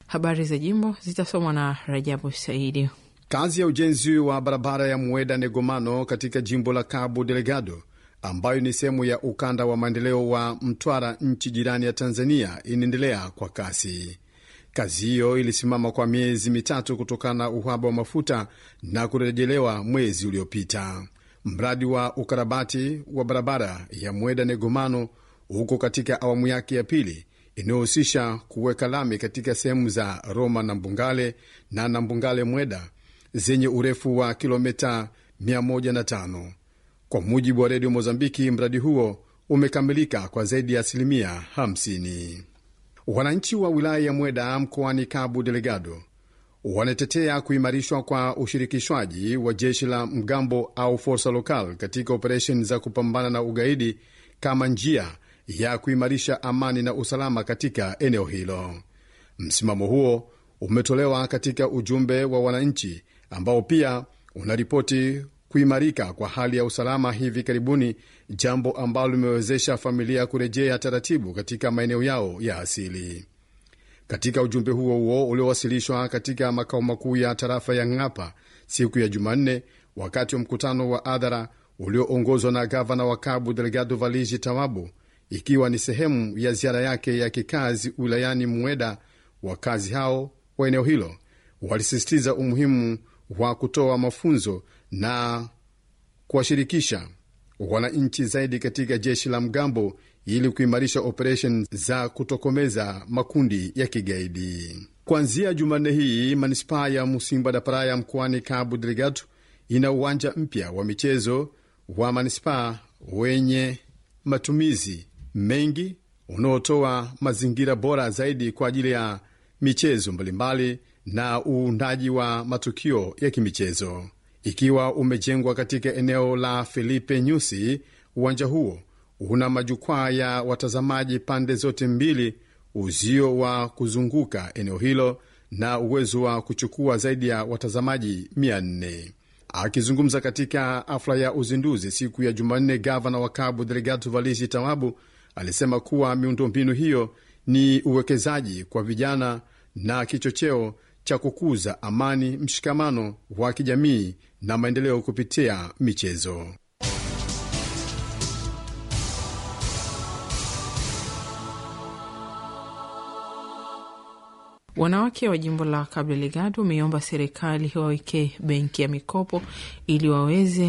Habari za jimbo zitasomwa na Rajabu Saidi. Kazi ya ujenzi wa barabara ya Mueda Negomano katika jimbo la Cabo Delgado ambayo ni sehemu ya ukanda wa maendeleo wa Mtwara, nchi jirani ya Tanzania, inaendelea kwa kasi. Kazi hiyo ilisimama kwa miezi mitatu kutokana na uhaba wa mafuta na kurejelewa mwezi uliopita. Mradi wa ukarabati wa barabara ya Mueda Negomano huko katika awamu yake ya pili inayohusisha kuweka lami katika sehemu za Roma na Mbungale na Nambungale Mweda zenye urefu wa kilomita 105. Kwa mujibu wa redio Mozambiki, mradi huo umekamilika kwa zaidi ya asilimia 50. Wananchi wa wilaya ya Mweda mkoani Cabo Delgado wanatetea kuimarishwa kwa ushirikishwaji wa jeshi la mgambo au forsa lokal katika operesheni za kupambana na ugaidi kama njia ya kuimarisha amani na usalama katika eneo hilo. Msimamo huo umetolewa katika ujumbe wa wananchi ambao pia unaripoti kuimarika kwa hali ya usalama hivi karibuni, jambo ambalo limewezesha familia kurejea taratibu katika maeneo yao ya asili. Katika ujumbe huo huo uliowasilishwa katika makao makuu ya tarafa ya Ng'apa siku ya Jumanne, wakati wa mkutano wa hadhara ulioongozwa na gavana wa Cabo Delgado Valigi Tawabu, ikiwa ni sehemu ya ziara yake ya kikazi wilayani Mweda, wakazi hao wa eneo hilo walisisitiza umuhimu wa kutoa mafunzo na kuwashirikisha wananchi zaidi katika jeshi la mgambo ili kuimarisha operesheni za kutokomeza makundi ya kigaidi. Kuanzia Jumanne hii manispaa ya Musimba da Praia mkoani Cabo Delgado ina uwanja mpya wa michezo wa manispaa wenye matumizi mengi unaotoa mazingira bora zaidi kwa ajili ya michezo mbalimbali na uundaji wa matukio ya kimichezo. Ikiwa umejengwa katika eneo la Felipe Nyusi, uwanja huo una majukwaa ya watazamaji pande zote mbili, uzio wa kuzunguka eneo hilo na uwezo wa kuchukua zaidi ya watazamaji 400. Akizungumza katika hafla ya uzinduzi siku ya Jumanne, gavana wa Cabo Delgado Valisi Tawabu alisema kuwa miundombinu hiyo ni uwekezaji kwa vijana na kichocheo cha kukuza amani, mshikamano wa kijamii na maendeleo kupitia michezo. Wanawake wa jimbo la Cabo Delgado wameiomba serikali wawekee benki ya mikopo ili waweze